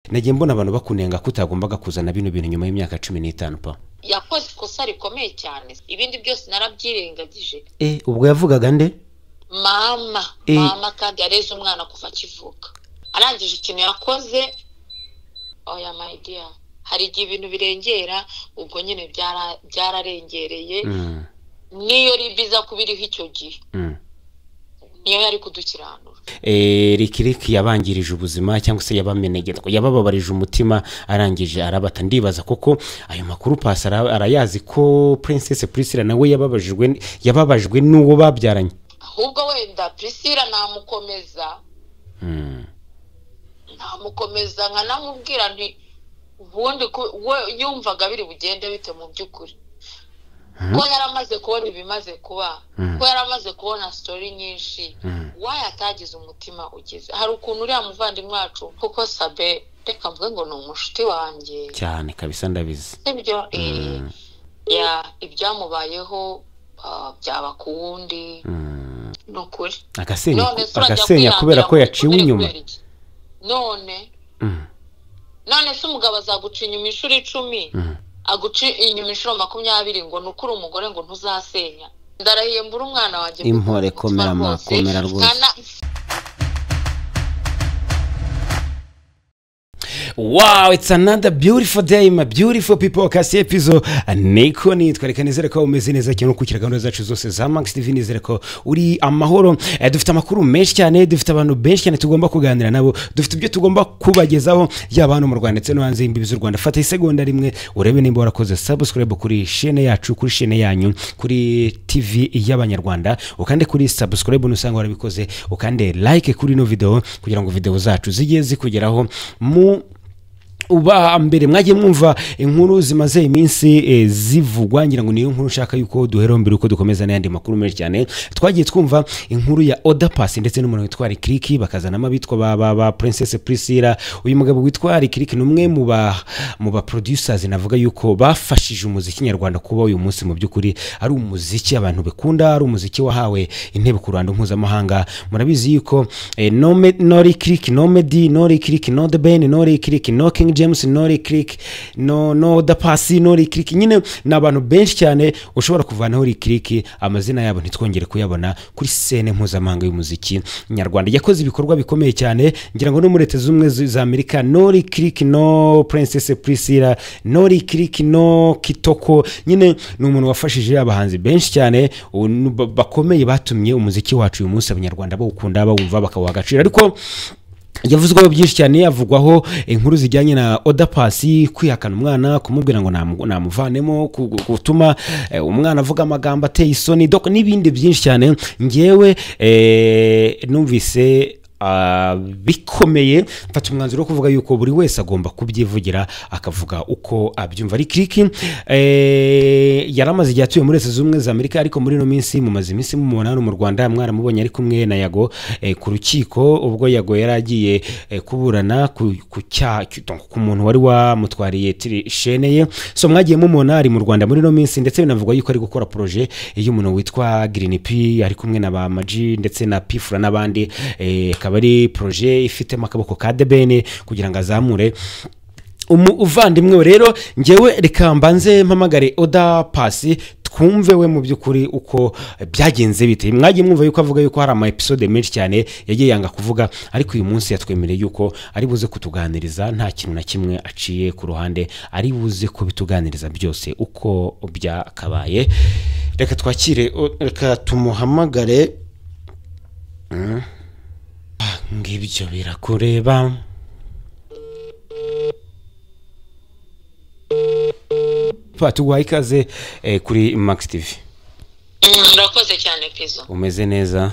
nagiye mbona abantu bakunenga ko utagombaga kuzana bino bintu nyuma y'imyaka cumi n'itanu pa yakoze ikosa rikomeye cyane ibindi byose narabyirengagije e ubwo yavugaga nde mama Eh. mama kandi yareze umwana kuva akivuka arangije ikintu yakoze oya my dear hari igihe ibintu birengera ubwo nyine byara- byararengereye Mm, niyo ribiza kubiriho icyo gihe mm. niyo yari kudukiranura Eh, Ricky Rick yabangirije ubuzima cyangwa se yabamenegerwa yabababarije umutima arangije arabata ndibaza koko ayo makuru pasi ara- arayazi ko Princess Priscilla nawe yababajwe n- yababajwe n'uwo babyaranye ahubwo wenda priscilla namukomeza Mm, namukomeza nkanamubwira nti ubundi ku- we yumvaga biri bugende bite mu by'ukuri ko yari amaze kubona ibimaze kuba ko yari amaze kubona sitori nyinshi Mhm. wayo atagize umutima ugize hari ukuntu uriya muvandimwe wacu kuko sabe reka mvuge ngo ni umushuti wanjye cyane kabisa ndabizi sibyo eh, ya ibyamubayeho ah, byaba ku wundi Mm, ni ukuri agasenya none se urajya agasenya kubera ko kwihambira yaciwe muri inyuma kubera iki? none Mm, none se umugabo azaguca inyuma inshuro icumi mm. aguca inyuma inshuro makumyabiri ngo nukure umugore ngo ntuzasenya ndarahiye mbura umwana wanjye Impore, kuko umutima komera ma- rwose, komera rwose. nkana- wow it's another beautiful day my beautiful people kasi epizo niko nitwa reka nizere ko umeze neza cyane ukurikira gahunda zacu zose za max tv nizere ko uri amahoro Eh, dufite amakuru menshi cyane dufite abantu benshi cyane tugomba kuganira nabo dufite ibyo tugomba kubagezaho yaba hano mu rwanda ndetse no hanze y'imbibi z'u rwanda fata isegonda rimwe urebe nimba warakoze subscribe kuri shene yacu kuri shene yanyu kuri tv y'abanyarwanda ukande kuri subscribe nusanga warabikoze ukande like kuri ino video kugira ngo video zacu zijye zikugeraho mu uba mbere mwagiye mwumva inkuru zimaze iminsi eh, zivugwa ngira ngo niyo nkuru nshaka yuko duheraho mbere uko dukomeza n'ayandi makuru menshi cyane twagiye twumva inkuru ya oda pasi ndetse n'umuntu witwa rikiriki bakazanamo abitwa ba, ba, ba princess priscilla uyu mugabo witwa rikiriki ni umwe mu ba mu ba producers navuga yuko bafashije umuziki nyarwanda kuba uyu munsi mu by'ukuri ari umuziki abantu bakunda ari umuziki wahawe intebe ku ruhando mpuzamahanga murabizi yuko eh, nome nori kiriki nome di nori kiriki no the ben nori kiriki no king james nori kiriki no no the pasi nori kiriki nyine ni abantu benshi cyane ushobora kuvanaho rikiriki amazina yabo ntitwongere kuyabona kuri sene mpuzamahanga y'umuziki nyarwanda yakoze ibikorwa bikomeye cyane ngira ngo no muri leta z'ubumwe z- za amerika nori kiriki no princess priscilla nori kiriki no kitoko nyine ni umuntu wafashije abahanzi benshi cyane u- nu- ba- bakomeye batumye umuziki wacu uyu munsi abanyarwanda bawukunda bawumva bakawuha agaciro ariko yavuzweho byinshi cyane havugwaho inkuru zijyanye na oda pasi kwihakana umwana kumubwira ngo namu- namuvanemo ku- gutuma eh, umwana avuga amagambo ateye isoni dok n'ibindi byinshi cyane ngewe eh, numvise ah, bikomeye mfata umwanzuro wo kuvuga yuko buri wese agomba kubyivugira akavuga uko abyumva ari kiriki eh, yari amaze igihe atuye muri leta zunze ubumwe za amerika ariko muri ino minsi mumaze iminsi mumunani mu rwanda mwaramubonye ari kumwe na yago eh, ku rukiko ubwo yago yari agiye eh, kuburana ku ku cyaha donc ku muntu wari wamutwariye tiri- shene ye so mwagiye mumubona ari mu rwanda muri ino minsi ndetse binavugwa yuko ari gukora poroje y'umuntu witwa green p ari kumwe na ba maji ndetse na pifura n'abandi eh, akaba ari poroje ifitemo akaboko ka debene kugira ngo azamure umu uvandimwe we rero ngewe reka mbanze mpamagare oda pasi twumve we mu by'ukuri uko byagenze bite mwagiye mwumva yuko avuga yuko hari ama episode menshi cyane yagiye yanga kuvuga ariko uyu munsi yatwemereye yuko ari buze kutuganiriza nta kintu na kimwe aciye ku ruhande ari buze kubituganiriza byose uko byakabaye reka twakire o- reka tumuhamagare Mm. Ah, ngibyo birakureba Pa, tuguhaye ikaze eh, kuri max tv Mm, murakoze cyane pizo umeze neza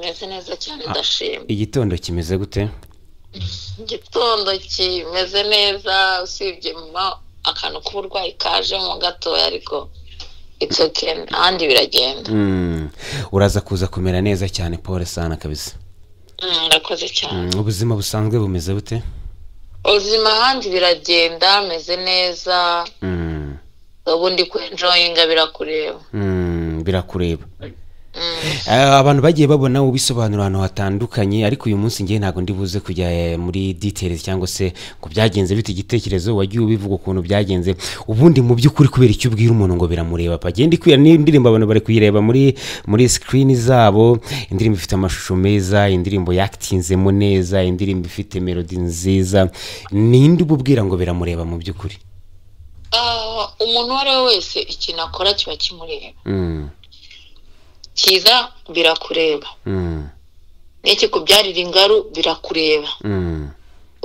meze neza cyane ndashima igitondo kimeze gute igitondo kimeze neza usibye mama akantu k'uburwayi kajemo gatoya ariko it's okay ahandi biragenda Mm, uraza kuza kumera neza cyane paul sana kabisa Mm, murakoze cyane Mm, ubuzima busanzwe bumeze bute ubuzima ahandi biragenda meze neza Mm, ubu ndi ku enjoyinga birakureba mm, birakureba Eh, abantu bagiye babona ubisobanura ahantu hatandukanye ariko uyu munsi ngewe ntabwo ndi buze kujya eh, muri details cyangwa se ngo byagenze bite igitekerezo wagiye ubivuga ukuntu byagenze ubundi mu by'ukuri kubera icyo ubwira umuntu ngo biramureba pa genda ikwira n'indirimbo abantu bari kuyireba muri muri screen zabo indirimbo ifite amashusho meza indirimbo yaktinzemo neza indirimbo ifite melody nziza ninde ububwira ngo biramureba mu by'ukuri Ah, umuntu uwo ari we wese ikintu akora kiba kimureba Mm, cyiza birakureba mm, n'ikikubyarira ingaru birakureba mm.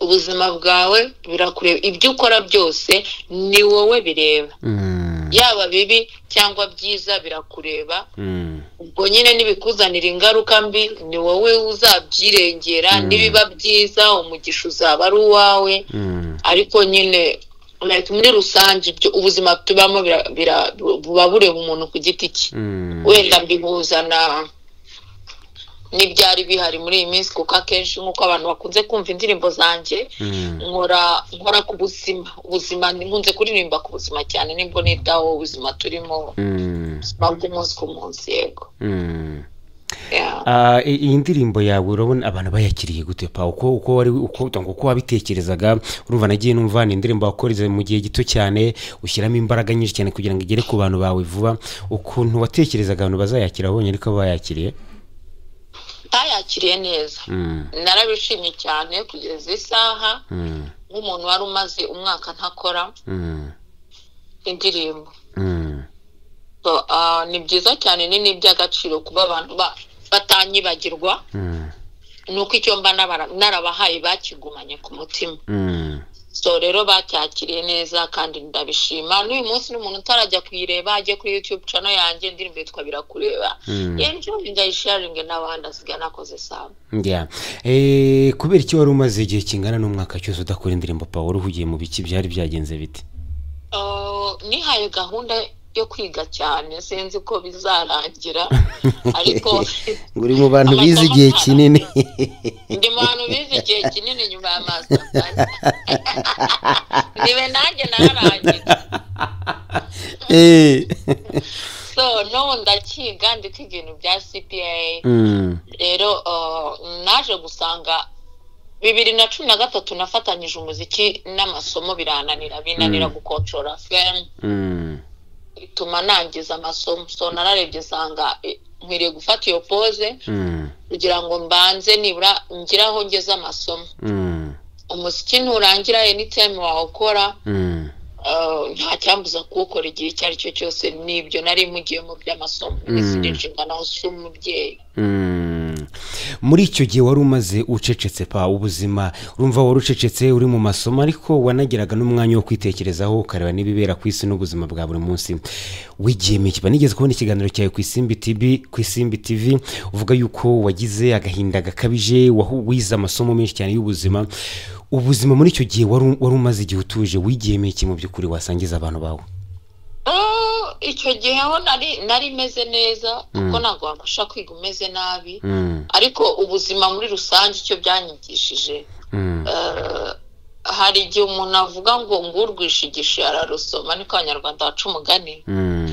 ubuzima bwawe birakureba ibyo ukora byose ni wowe bireba Mm, yaba bibi cyangwa byiza birakureba mm, ubwo nyine nibikuzanira ingaruka mbi ni wowe uzabyirengera nibiba byiza umugisha uzaba ari uwawe mm, ariko nyine like, muri rusange ibyo ubuzima tubamo bira- bira- buba bureba umuntu ku giti cye mm. wenda mbihuza na n'ibyari bihari muri iyi minsi kuko akenshi nk'uko abantu bakunze kumva indirimbo zanjye Mm, nkora nkora ku buzima ubuzima nkunze kuririmba ku buzima cyane n'imboneraho ubuzima turimo mm, ubuzima bw'umunsi ku munsi yego mm. Yeah. Ah, i- iyi ndirimbo yawe urabona abantu bayakiriye gute pa uko uko wari uko utango uko wabitekerezaga urumva nagiye numva ni indirimbo wakoze mu gihe gito cyane ushyiramo imbaraga nyinshi cyane kugira ngo igere ku bantu bawe vuba ukuntu watekerezaga abantu bazayakira wabonye ariko bayakiriye bayakiriye neza Mm, narabishimye cyane kugeza isaha mm, nk'umuntu wari umaze umwaka ntakora mm, indirimbo mm, So, ah, ni byiza cyane ni n'iby'agaciro kuba abantu ba- batanyibagirwa mm, ni uko icyo mba nabara- narabahaye bakigumanye ku mutima mm, so rero bacyakiriye neza kandi ndabishima n'uyu munsi n'umuntu utarajya kuyireba ajye kuri youtube channel yanjye indirimbo yitwa birakureba mm. enjoying ayisharinge n'abandi asigaye nakoze saba Yeah. Eh, kubera iki wari umaze igihe kingana n'umwaka cyose udakora indirimbo pa wari uhugiye mu biki byari byagenze bite Uh, nihaye gahunda yo kwiga cyane sinzi ko bizarangira ariko ngo uri mu bantu Amasomo bize igihe ntara. kinini ndi mu bantu bize igihe kinini nyuma ya master plan nibe nanjye nararangije Eh. so n'ubu ndakiga ndi kwiga ibintu bya cpa Mm, rero uh, naje gusanga bibiri na cumi na gatatu nafatanyije umuziki n'amasomo birananira binanira gukontorora femu mm, bituma nangiza amasomo so nararebye nsanga eh, nkwiriye gufata iyo pose mm, kugira ngo mbanze nibura ngire aho ngeze amasomo mm, umuziki nturangira anytime wawukora mm, uh, nta cyambuza kuwukora igihe icyo ari cyo cyose nibyo nari mugiyemo by'amasomo n'izindi nshingano z'umubyeyi mm. muri icyo gihe wari umaze ucecetse pa ubuzima urumva wari ucecetse uri mu masomo ariko wanagiraga n'umwanya wo kwitekerezaho ukareba n'ibibera ku isi n'ubuzima bwa buri munsi wigiyemo ikiba nigeze kubona ikiganiro cyawe ku isimbi tv ku isimbi tv uvuga yuko wagize agahinda gakabije wahu- wize amasomo menshi cyane y'ubuzima ubuzima muri icyo gihe wari wari umaze igihe utuje wigiyemo iki mu by'ukuri wasangiza abantu bawe Oh, icyo gihe ho nari nari meze neza kuko ntabwo wabasha kwiga umeze nabi Mm, ariko ubuzima muri rusange icyo byanyigishije mm, Eh, hari igihe umuntu avuga ngo ngurwishigishe ararusoma niko abanyarwanda baca umugani mm,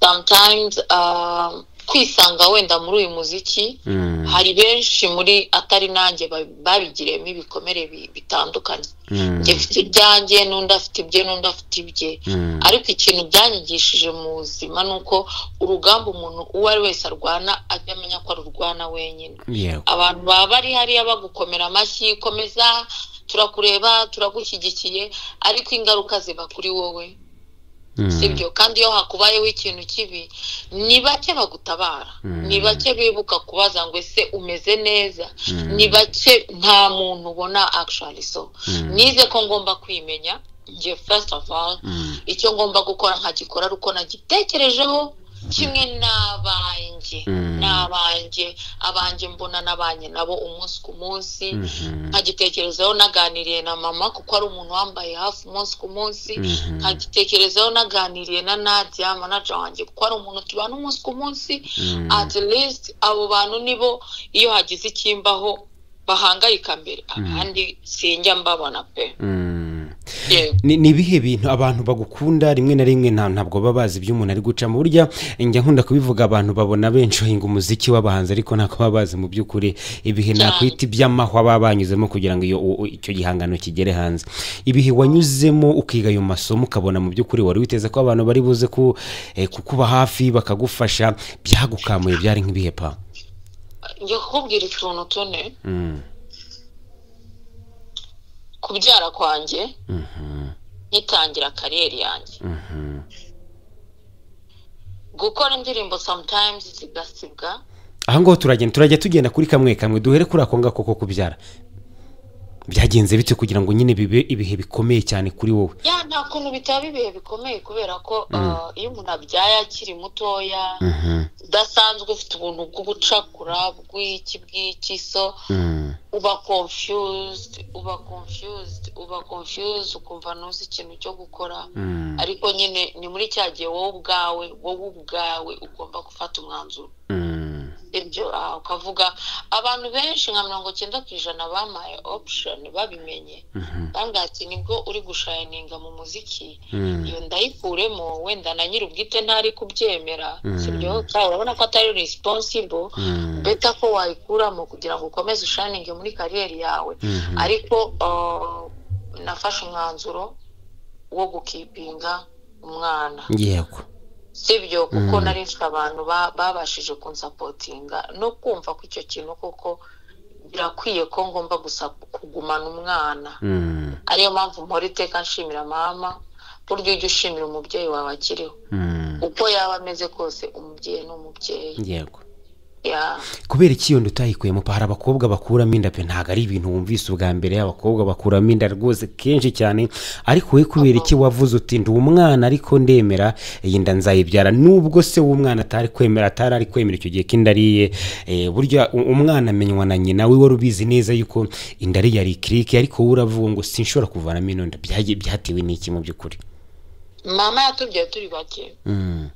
sometimes um, kwisanga wenda muri uyu muziki mm, hari benshi muri atari nanjye ba- babigiriyemo ibikomere bi- bitandukanye mm. njye mfite ibyanjye n'undi afite ibye n'undi afite ibye Mm, ariko ikintu byanyigishije mu buzima ni uko urugamba umuntu uwo ari wese arwana ajya amenya ko arurwana wenyine yeah. abantu baba bari hariya bagukomera amashyi komeza turakureba turagushyigikiye ariko ingaruka ziba kuri wowe Mm, sibyo kandi iyo hakubayeho ikintu kibi ni bake bagutabara Mm. ni bake bibuka kubaza ngo ese umeze neza Mm. ni bake nta muntu ubona actually so Mm. nize ko ngomba kwimenya njye first of all mm, icyo ngomba gukora nkagikora ari uko nagitekerejeho kimwe n'abanjye Mm. n'abanjye abanjye mbona n'abanye nabo umunsi ku munsi mhm, nkagitekerezaho naganiriye na mama kuko ari umuntu wambaye hafi umunsi ku munsi mhm, nkagitekerezaho naganiriye na nadia manaja wanjye kuko ari umuntu tubana umunsi ku munsi mm, at least abo bantu nibo iyo hagize ikimbaho bahangayika mbere abandi sinjya mbabona pe mm. yego ni ni ibihe bintu abantu bagukunda rimwe na rimwe nta- ntabwo baba bazi ibyo umuntu ari gucamo burya njya nkunda kubivuga abantu babona benshi bahinga umuziki w'abahanzi ariko ntabwo baba bazi mu by'ukuri ibihe Cyane. nakwita iby'amahwa baba banyuzemo kugira ngo iyo u- u- icyo gihangano kigere hanze ibihe wanyuzemo ukiga ayo masomo ukabona mu by'ukuri wari witeze ko abantu bari buze ku eh, kukuba hafi bakagufasha byagukamuye byari nk'ibihe pa njye kukubwira utuntu tune Mm, kubyara kwanjye mhm, ngitangira kariyeri yanjye mhm. gukora indirimbo sometimes zigasibwa aha ngaho turagenda turajya tugenda kuri kamwe kamwe duhere kuri ako ngako ko kubyara byagenze bityo kugira ngo nyine bibe ibihe bikomeye cyane kuri wowe ya nta kuntu bitaba ibihe bikomeye kubera ko uh, iyo umuntu abyaye akiri mutoya Mhm, udasanzwe ufite ubuntu bw'ubucakura bw'iki bw'iki so mhm, uba confused uba confused uba confused ukumva ntuzi ikintu cyo gukora mhm, ariko nyine ni muri cya gihe wowe ubwawe wowe ubwawe ugomba gufata umwanzuro mhm, ibyo ah, ukavuga abantu benshi nka mirongo icyenda ku ijana bamaye option babimenye mhm, bambwira ati nibwo uri gushayininga mu muziki mhm, iyo ndayikuremo wenda na nyiri ubwite ntari kubyemera Mm. sibyo Cyangwa urabona ko atari responsible mhm, beta ko wayikuramo kugira ngo ukomeze ushayininge muri kariyeri yawe mhm. ariko uh, nafashe umwanzuro wo gukipinga umwana yego sibyo kuko Mm. nari mfite abantu ba- babashije kunsapotinga no kumva ko icyo kintu kuko birakwiye ko ngomba gusa kugumana umwana Mhm, ariyo mpamvu mpora iteka nshimira mama burya ujya ushimira umubyeyi wawe akiriho mhm, uko yaba ameze kose umubyeyi ni umubyeyi yego Ya. kubera iki iyo nda utayikuyemo pa hari abakobwa bakuramo inda pe ntabwo ari ibintu wumvise ubwa mbere abakobwa bakuramo inda rwose kenshi cyane ariko wowe kubera iki wavuze uti ndi umwana ariko ndemera iyi nda nzayibyara nubwo se w'umwana atari kwemera atari ari kwemera icyo gihe ko inda ari iye Eh, burya u- umwana amenywa na nyina we wari ubizi neza yuko inda ari iya rikiriki ariko wowe uravuga ngo sinshobora kuvanamo ino nda Byagiye- byatewe n'iki mu by'ukuri mama yatubyaye turi bake Mm,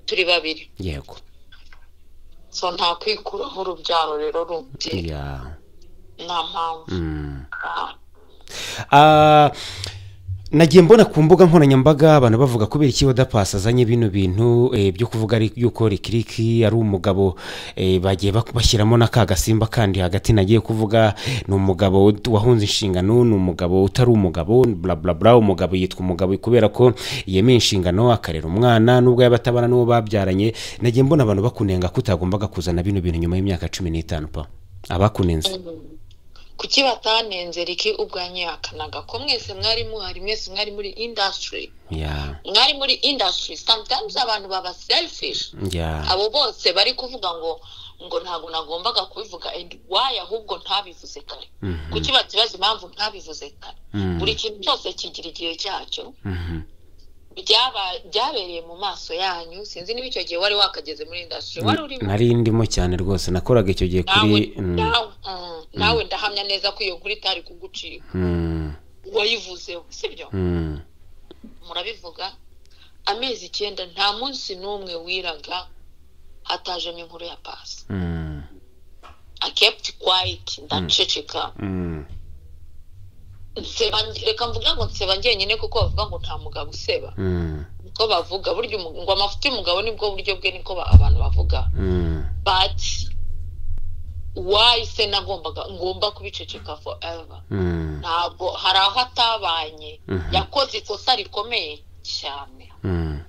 turi babiri yego so nta kwikuraho urubyaro rero rundi ya nta mpamvu Mm. Ah. Ah, nagiye mbona ku mbuga nkoranyambaga abantu bavuga kubera iki wadapasi azanye bino bintu eh, byo kuvuga ari- yuko rikiriki ari umugabo eh, bagiye bak- bashyiramo na ka gasimba kandi hagati nagiye kuvuga ni umugabo ud- wahunze inshingano ni umugabo utari umugabo burabura umugabo yitwa umugabo kubera ko yemeye inshingano akarera umwana nubwo yaba atabana n'uwo babyaranye nagiye mbona abantu bakunenga ko utagombaga kuzana bino bintu nyuma y'imyaka cumi n'itanu pa abakunenze kuki batanenze riki ubwo yanyihakanaga ko mwese mwari muhari mwese mwari muri industry ya mwari muri industry sometimes abantu baba selfish ya abo bose bari kuvuga ngo ngo ntabwo nagombaga kubivuga and why ahubwo ntabivuze kare Mhm. kuki batibaza impamvu ntabivuze kare Mm. buri kintu cyose kigira igihe cyacyo Mhm. byaba- byabereye mu maso yanyu sinzi niba icyo gihe wari wakageze muri industry wari urimo nari ndimo cyane rwose nakoraga icyo gihe nawe kuri Mm, nawe- mm, nawe ndahamya neza ko iyo kuri itari kugucika mm, wayivuzeho sibyo mm, murabivuga amezi icyenda nta munsi n'umwe wiraga hatajemo inkuru ya pasi mm, i kept quiet ndaceceka mm, nseba reka mvuga ngo nseba njyenyine kuko bavuga ngo nta mugabo useba mm, niko bavuga burya umu- ngo amafuti y'umugabo nibwo buryo bwe niko ba- abantu bavuga mm, but why se nagombaga ngomba kubiceceka forever mm, ntabwo hari aho atabanye Mhm. yakoze ikosa rikomeye cyane mm,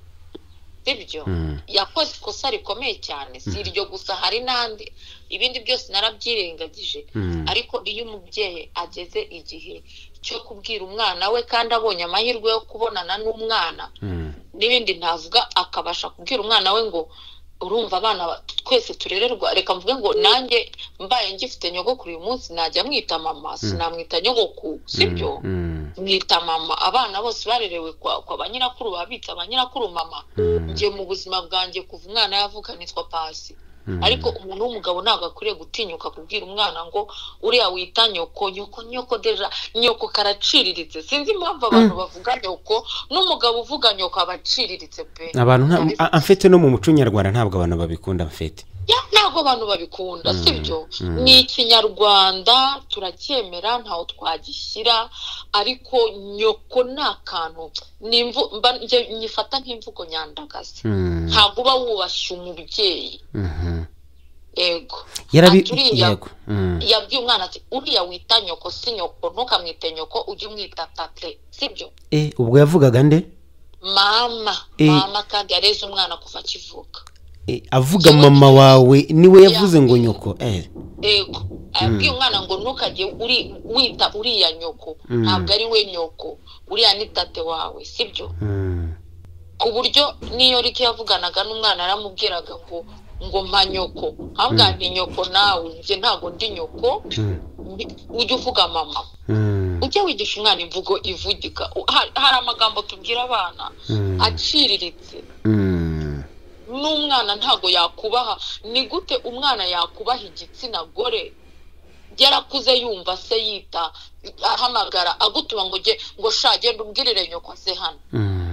sibyo mm. yakoze ikosa rikomeye cyane si iryo gusa hari n'andi ibindi byose narabyirengagije Mm. ariko iyo umubyeyi ageze igihe cyo kubwira umwana we kandi abonye amahirwe yo kubonana n'umwana mm. n'ibindi ntavuga akabasha kubwira umwana we ngo urumva abana ba- twese turererwa reka mvuge ngo nanjye mbaye ngifite nyogokuru uyu munsi najya mwita mama sinamwita nyogokuru sibyo Mm, mwita mama abana bose barerewe kwa, kwa ba nyirakuru babitse ba nyirakuru mama mm, njye mu buzima bwanjye kuva umwana yavuka nitwa pasi mm. ariko umuntu w'umugabo ntabwo akwiriye gutinyuka kubwira umwana ngo uriya wita nyoko nyoko nyoko deja nyoko karaciriritse sinzi impamvu abantu bavuga nyoko n'umugabo uvuga nyoko abaciriritse pe abantu nta- a- a- mfete no mu muco nyarwanda ntabwo abantu babikunda mfete Ya, ntabwo abantu babikunda sibyo ni ikinyarwanda turacyemera ntaho twagishyira ariko nyoko ni akantu ni imvu- mba- njye nyifata nk'imvugo nyandagazi ntabwo uba wubashye umubyeyi ego yarabi Ati, uriya yego Mm. yabwiye umwana ati uriya wita nyoko si nyoko ntukamwite nyoko ujye umwita tate sibyo Eh, ubwo yavugaga nde mama Eh. mama kandi yareze umwana kuva akivuka Eh, avuga mama wawe niwe yavuze ngo nyoko eh ego abwiye umwana ngo ntukajye uri- wita uriya nyoko Mm. ntabwo ari we nyoko uriya ni tate wawe sibyo Mm. ku buryo n'iyo rike yavuganaga n'umwana yaramubwiraga ngo ngo mpa nyoko nkabwira nti nyoko nawe njye ntabwo ndi nyoko Mm. ndi- ujye uvuga mama Mm. ujye wigisha umwana imvugo ivugika U- ha- hari amagambo tubwira abana Mm. aciriritse Mm. n'umwana ntabwo yakubaha ni gute umwana yakubaha igitsina gore yarakuze yumva se yita ahamagara agutuma ngo ujye ngo sha genda umbwirire nyoko se hano Mm.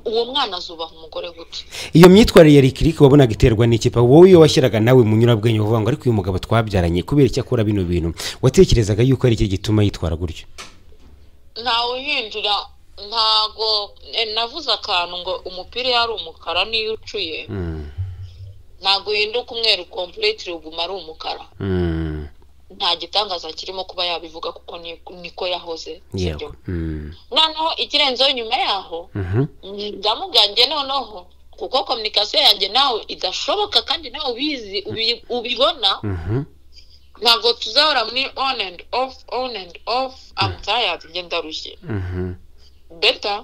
uwo mwana azubaha umugore gute iyo myitwarire ya rikiriki wabonaga iterwa n'ikipa wowe iyo washyiraga nawe mu nyurabwenge uvuga ngo ariko uyu mugabo twabyaranye kubera icyo akora bino bintu watekerezaga yuko ari iki gituma yitwara gutyo ntawe uhinjira ntago eh, navuze akantu ngo umupira iyo ari umukara niyo ucuye Mm. ntago uhinduka umweru kompuretire uguma ari umukara Mm. nta gitangaza kirimo kuba yabivuga kuko ni- niko yahoze yego sibyo? Mm. noneho ikirenzeho nyuma yaho Mhm. ndamubwanjye noneho kuko kominikasiyo yanjye nawe idashoboka kandi nawe ubizi ubi- ubibona Mhm. ntabwo tuzahora muri on and off on and off I'm tired njye ndarushye Mhm. beta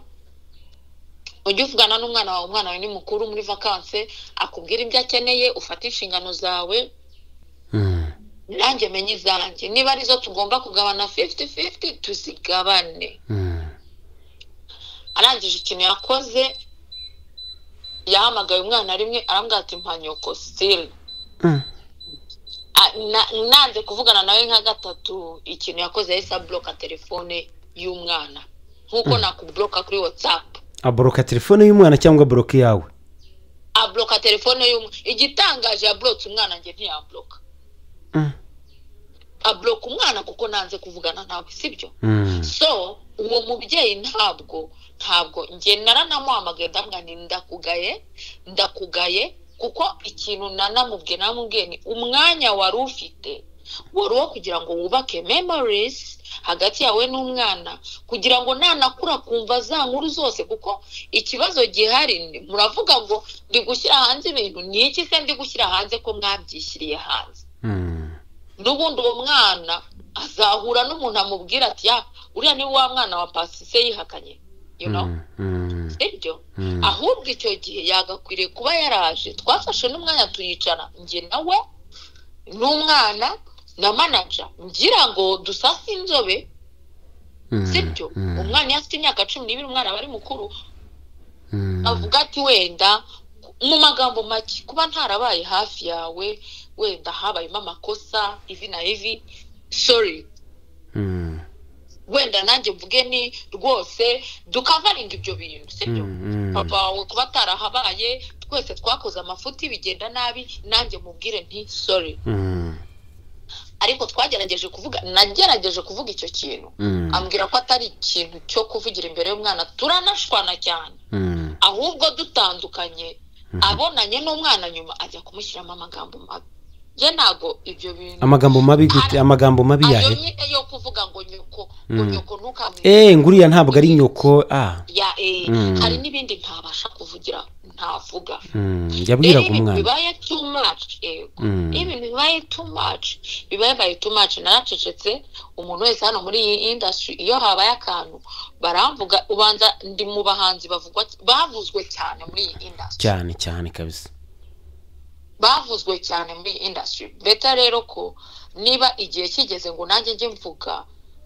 ujye uvugana n'umwana wawe umwana wawe ni mukuru muri vakanse akubwira ibyo akeneye ufate inshingano zawe Mm. nanjye menye izanjye niba arizo tugomba kugabana 50-50 tuzigabane Mm. arangije ikintu yakoze yahamagaye umwana rimwe arambwira ati mpanyoko sitiri Mm. nanze kuvugana nawe nka gatatu ikintu yakoze yahise abloka telefone y'umwana nk'uko nakubloka kuri watsapu aboroka telefone y'umwana cyangwa aboroka iyawe abloka telefone y'umwana igitangaje yablotse umwana njye ntiyabloka Mm. abloka umwana kuko nanze kuvugana nawe sibyo Mm. so uwo mubyeyi ntabwo ntabwo njye naranamuhamagaye ndamwira nti ndakugaye ndakugaye kuko ikintu nanamubwiye namubwiye ni umwanya wari ufite wari uwo kugira ngo wubake memories hagati yawe n'umwana kugira ngo nanakura kumva za nkuru zose kuko ikibazo gihari ni- muravuga ngo ndi gushyira hanze ibintu ni iki se ndi gushyira hanze ko mwabyishyiriye hanze Mm. n'ubundi uwo mwana azahura n'umuntu amubwira ati ya uriya ni wa mwana wa pasise yihakanye you know Mm. Mm. sibyo Mm. ahubwo icyo gihe yagakwiriye kuba yaraje twafashe n'umwanya tuyicara njye nawe n'umwana na manaja ngira ngo dusase inzobe Mm. sibyo Mm. umwana iyo afite imyaka cumi n'ibiri umwana aba ari mukuru Mm. avuga ati wenda mu magambo make kuba ntarabaye hafi yawe wenda habayemo amakosa ivi na ivi sorry Mm. wenda nanjye mvuge ni rwose dukavaringa ibyo bintu sibyo Mm. papa wawe kuba atarahabaye twese twakoze amafuti bigenda nabi nanjye mubwire nti sorry Mm. ariko twagerageje kuvuga nagerageje kuvuga icyo kintu Mm. ambwira ko atari ikintu cyo kuvugira imbere y'umwana turanashwana cyane Mm. ahubwo dutandukanye abonanye n'umwana nyuma ajya kumushyiramo amagambo mabi njye ntabwo ibyo bintu amagambo mabi gute amagambo mabi ayo yahe nyine yo kuvuga ngo nyoko ngo Mm. nyoko ntukamwite eh nguriya ntabwo ari nyoko ah ya eh, Mm. hari n'ibindi ntabasha kuvugira ntavuga Mm, rero yabwiraga ibintu umwana bibaye too much yego Mm. iyo ibintu bibaye too much bibaye too much naracecetse umuntu wese hano muri iyi industry iyo habaye akantu baramvuga ubanza ndi mu bahanzi bavugwa bavuzwe cyane muri iyi industry cyane cyane kabisa bavuzwe cyane muri iyi industry beta rero ko niba igihe kigeze ngo nanjye njye mvuga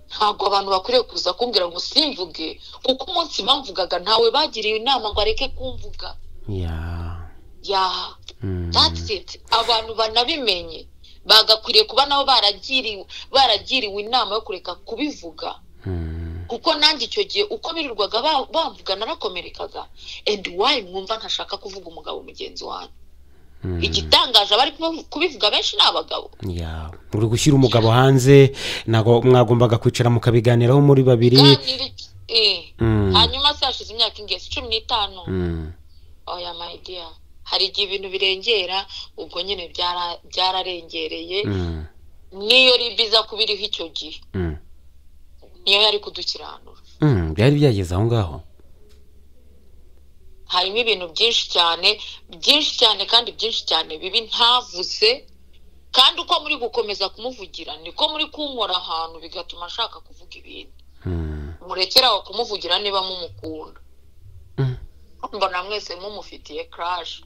ntabwo abantu bakwiriye kuza kumbwira ngo simvuge kuko umunsi bamvugaga ntawe bagiriye inama ngo areke kumvuga ya yaha Mm. that's it abantu banabimenye bagakwiriye kuba nabo baragiriwe baragiriwe inama yo kureka kubivuga Mm. kuko nanjye icyo gihe uko birirwaga ba- bamvuga narakomerekaga and why mwumva ntashaka kuvuga umugabo mugenzi wanyu igitangaje abari kubivuga benshi ni abagabo ya uri gushyira umugabo hanze ntabwo mwagombaga kwicara mukabiganiraho muri babiri Ganira iki- eh. Mm. hanyuma se hashize imyaka ingezi cumi n'itanu Mm. oya my dear hari igihe ibintu birengera ubwo nyine byara- byararengereye Mm. niyo ribiza kuba iriho icyo gihe Mm. niyo yari kudukiranura Mm, byari byageze aho ngaho harimo ibintu byinshi cyane byinshi cyane kandi byinshi cyane bibi ntavuze kandi uko muri gukomeza kumuvugira niko muri kunkora ahantu bigatuma ashaka kuvuga ibinti Mm. murekere aho kumuvugira niba mumukunda Mm. mbona mwese mumufitiye crash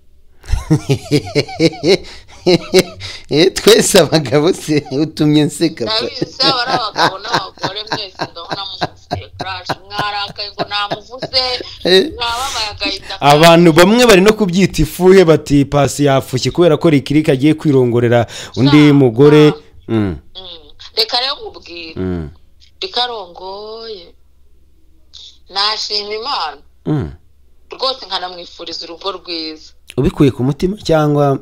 Eh, twese abagabo se utumye nseka ndabizi se aba ari abagabo n'abagore mwese ndabona mumufitiye crash mwarakaye ngo namuvuze Eh. mwababaye agahita abantu bamwe bari no kubyita ifuhe bati pasi yafushye kubera ko rikirika agiye kwirongorera undi Ah, mugore ah. Mm, Mm. reka rero nkubwire mm, rikarongoye nashima imana mm. rwose nkanamwifuriza urugo rwiza ubikuye ku mutima cyangwa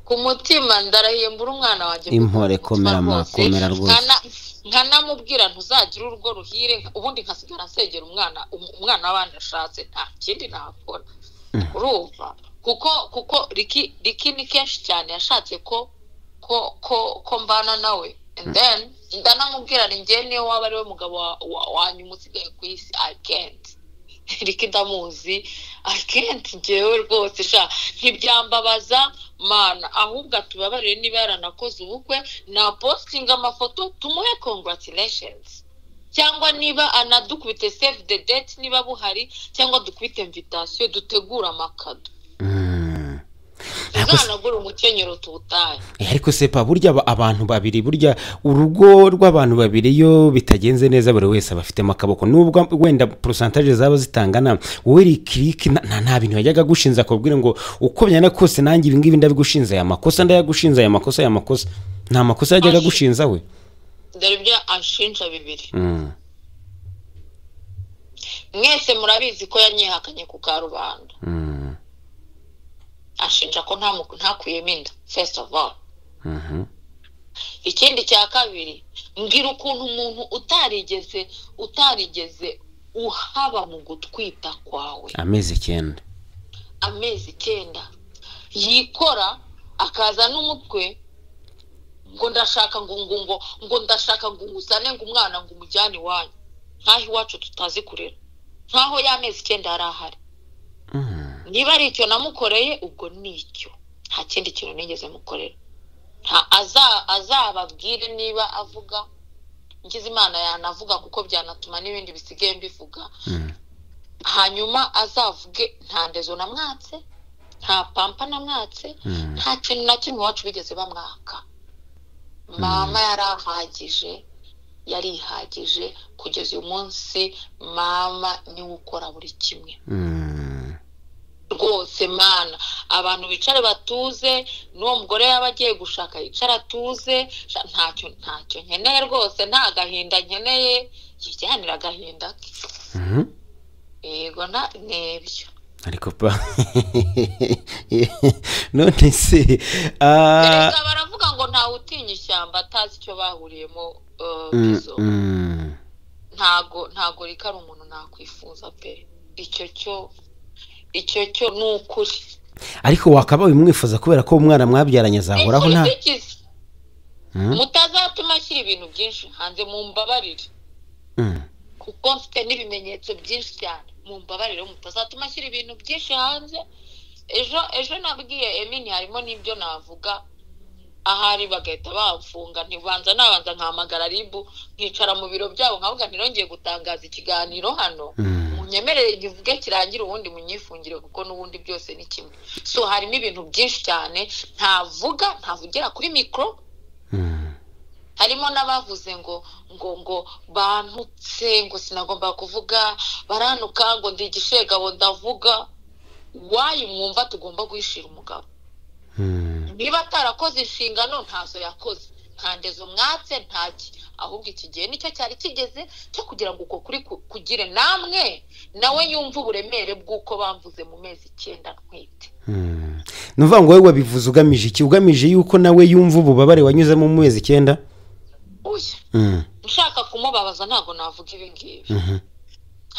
ku mutima ndarahiye mbura umwana wanjye Impore, komera ama, komera rwose. Nkana- nkanamubwira ntuzagire urugo ruhire ubundi nkasigara nsengera umwana um- umwana w'abandi ashatse nta kindi nakora urumva kuko kuko riki riki ni kenshi cyane yashatse ko ko ko ko mbana nawe and then ndanamubwira ni njye niyo waba ari we mugabo wa- wa- wanyuma usigaye ku isi i can't riki ndamuzi i can't njyewe rwose sha ntibyambabaza mana ahubwo atubabarire niba yaranakoze ubukwe na postinga amafoto tumuhe congratulations cyangwa niba anadukubite save the date niba buhari cyangwa dukubite invitation dutegure amakado Mm. Ntabwo se- tuzanagure umukenyero tuwutahe Eh, ariko sepa burya aba- abantu babiri burya urugo rw'abantu babiri iyo bitagenze neza buri wese aba afitemo akaboko nubwo wenda porosantaje zaba zitangana wowe rikiriki na- na- nta bintu yajyaga agushinza akubwira ngo uko byana kose nanjye ibi ngibi ndabigushinze aya makosa ndayagushinze aya makosa aya makosa nta makosa yajyaga Ashi- agushinza we dore ibyo anshinja bibiri Mm. mwese murabizi ko yanyihakanye ku karubanda Mm. anshinja ko ntamu- ntakuyemo inda first of all Mhm. ikindi cya kabiri mbwira ukuntu umuntu utarigeze utarigeze uhaba mu gutwita kwawe amezi icyenda amezi icyenda yikora akaza n'umutwe ngo ndashaka ngo ngo ngo ngo ndashaka ngo nguzane ngo umwana ngo umujyane iwanyu nkaho iwacu tutazi kurera nkaho ya mezi icyenda yari ahari Mm. niba ari icyo namukoreye ubwo ni icyo nta kindi kintu nigeze mukorera nta aza- azababwire niba avuga ngize imana yanavuga kuko byanatuma n'ibindi bisigaye mbivuga Mm. hanyuma azavuge nta ndezo namwatse nta pampa namwatse Mm. nta kintu na kimwe iwacu bigeze bamwaka mama yari ahagije yari ihagije kugeza uyu munsi mama niwe ukora buri kimwe Mm. rwose mana abantu bicare batuze n'uwo mugore yaba agiye gushaka yicara atuze sha- ntacyo ntacyo nkeneye rwose nta gahinda nkeneye yijyanira agahinda ke Mhm. yego nta- n'ibyo ariko pa none se ah, Erega baravuga ngo ntawe utinya ishyamba atazi icyo bahuriyemo eh, mm, izo. mm. ntago ntago reka ari umuntu nakwifuza pe icyo cyo icyo cyo ni ukuri ariko wakabaye umwifuza kubera ko umwana mwabyaranye azahoraho Ni nta ukuri kwikiza. Mm. mutazatuma ashyira ibintu byinshi hanze mumbabarire Mm, kuko mfite n'ibimenyetso byinshi cyane mumbabarire mutazatuma ashyira ibintu byinshi hanze ejo ejo nabwiye emini harimo n'ibyo navuga ahari bagahita bamfunga ntibanza nabanza nkahamagara ribu nkicara mu biro byabo nkavuga ntirongeye gutangaza ikiganiro hano mm. munyemerere ngivuge kirangire ubundi munyifungire kuko n'ubundi byose ni kimwe so harimo ibintu byinshi cyane ntavuga ntavugira kuri mikoro Mm. harimo n'abavuze ngo ngo ngo bantutse ngo sinagomba kuvuga baranuka ngo ndi igishegabo ndavuga wayi mwumva tugomba guhishira umugabo Mm. niba atarakoze inshingano ntazo yakoze nta ndezo mwatse ntaki ahubwo iki gihe nicyo cyari kigeze cyo kugira ngo uko kuri ku- kugire namwe nawe yumve uburemere bw'uko bamvuze mu mezi icyenda ntwite Mm. ni ukuvuga ngo wowe wabivuze ugamije iki ugamije yuko nawe yumva ububabare wanyuzemo mu mezi icyenda uya Mm, ushaka kumubabaza ntabwo navuga ibi ngibi mhm,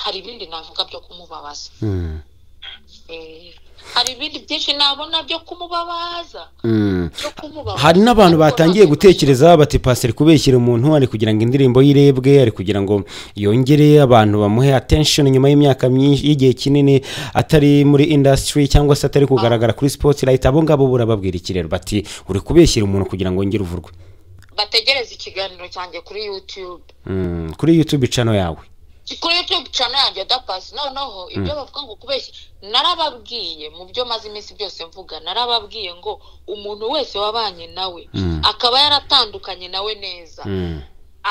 hari ibindi navuga byo kumubabaza mm, Eh, hari ibindi byinshi nabona byo kumubabaza mm. byo kumubabaza hari n'abantu Ariko batangiye ntabwo- gutekereza bati pasiteri kubeshyira umuntu ari kugira ngo indirimbo y'irebwe ari kugira ngo yongere abantu bamuhe attention nyuma y'imyaka myinshi y'igihe kinini atari muri industry cyangwa se atari kugaragara kuri sports light abo ngabo burababwira ikirero bati uri kubeshyira umuntu kugira ngo yongere uvurwe bategereza ikiganiro cyanjye kuri youtube Mm, kuri youtube channel yawe kuri youtube channel yanjye dapasi noneho ibyo bavuga ngo kubeshya narababwiye mu byo maze iminsi byose mvuga narababwiye ngo umuntu wese wabanye nawe Mm. akaba yaratandukanye nawe neza Mm,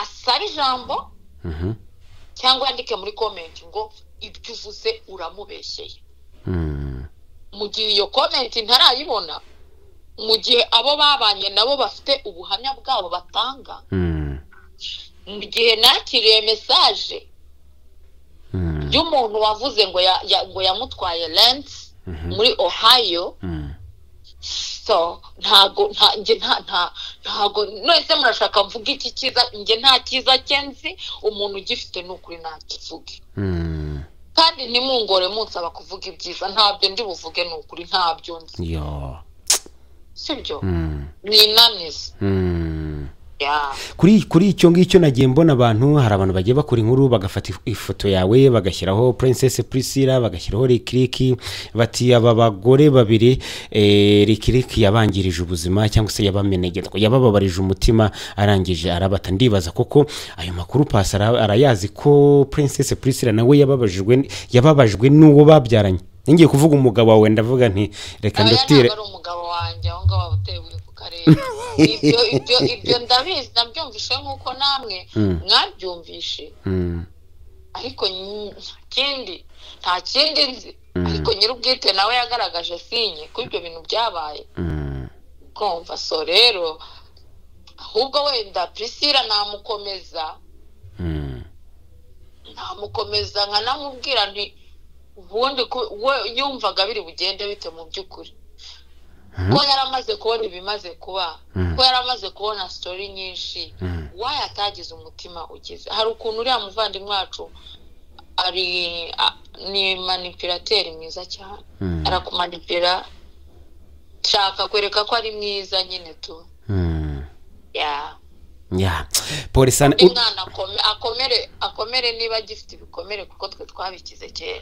asabe ijambo mhm, cyangwa yandike muri komenti ngo ibyo uvuze uramubeshyeye mm, mu gihe iyo komenti ntarayibona mu gihe abo babanye nabo bafite ubuhamya bwabo batanga mm, mu gihe nakiriye mesaje mm, y'umuntu wavuze ngo ya, ya, ngo yamutwaye lens Mhm. muri ohio mm. so ntago nta njye nta nta ntago none murashaka mvuga iki cyiza njye nta cyiza cye nzi umuntu ugifite ni ukuri ntakivuge Mm, kandi ntimungore munsaba kuvuga ibyiza ntabyo ndi buvuge ni ukuri ntabyo nzi yo. sibyo Mm, ni inanizi mm. ya kuri kuri icyo ngicyo nagiye mbona abantu hari abantu bagiye bakora inkuru bagafata if- ifoto yawe bagashyiraho princess priscilla bagashyiraho rikiriki bati aba bagore babiri eh, rikiriki yabangirije ubuzima cyangwa se yabamenege yabababarije umutima arangije arabata ndibaza koko ayo makuru pasi ara- arayazi ko princess priscilla nawe yababajwe n- yababajwe n'uwo babyaranye ngiye kuvuga umugabo wawe ndavuga nti reka aba ndutire ntabwo ari umugabo wanjye aho ngaho aba utewe ku karere ibyo ibyo ibyo ndabizi nabyumvishe nk'uko namwe Mm. mwabyumvishe Mm, ariko nyi- nta kindi nta kindi nzi ariko nyir'ubwite nawe yagaragaje sinye ko ibyo bintu byabaye mm, kumva so rero ahubwo wenda prisira namukomeza mm, namukomeza nkanamubwira nti ubundi ku- we yumvaga biri bugende bite mu by'ukuri ko yari amaze kubona ibimaze kuba ko yari amaze kubona sitori nyinshi wayo atagize umutima ugize hari ukuntu uriya muvandimwe wacu ari a- ni manipulateri mwiza cyane Mm. arakumanipira shaka kwereka ko ari mwiza nyine tu mm. yeah. ya polisani undi mwana akome- akomere akomere niba agifite ibikomere kuko twe twabikize kera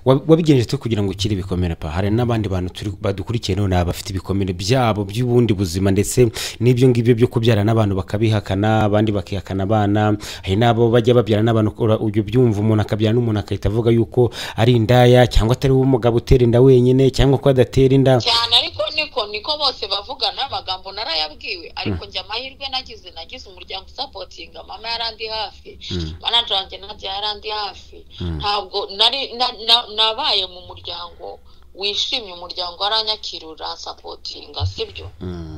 wabigenje twe kugira ngo ukire ibikomere pa hari n'abandi bantu turi- badukurikiye none aba bafite ibikomere byabo by'ubundi buzima ndetse n'ibyo ngibyo byo kubyara n'abantu bakabihakana abandi bakihakana abana hari n'abo bajya babyara n'abantu ukora ibyo byumva umuntu akabyara n'umuntu agahita avuga yuko ari indaya cyangwa atari wowe umugabo utera inda wenyine cyangwa ko adatera inda cyane ariko niko niko bose bavugana amagambo narayabwiwe ariko njye amahirwe nagize nagize umuryango usapotinga mama yarandi hafi manager wanjye nabya yarandi hafi ntabwo nari na- na- nabaye mu muryango wishimye umuryango waranyakira urasapotinga sibyo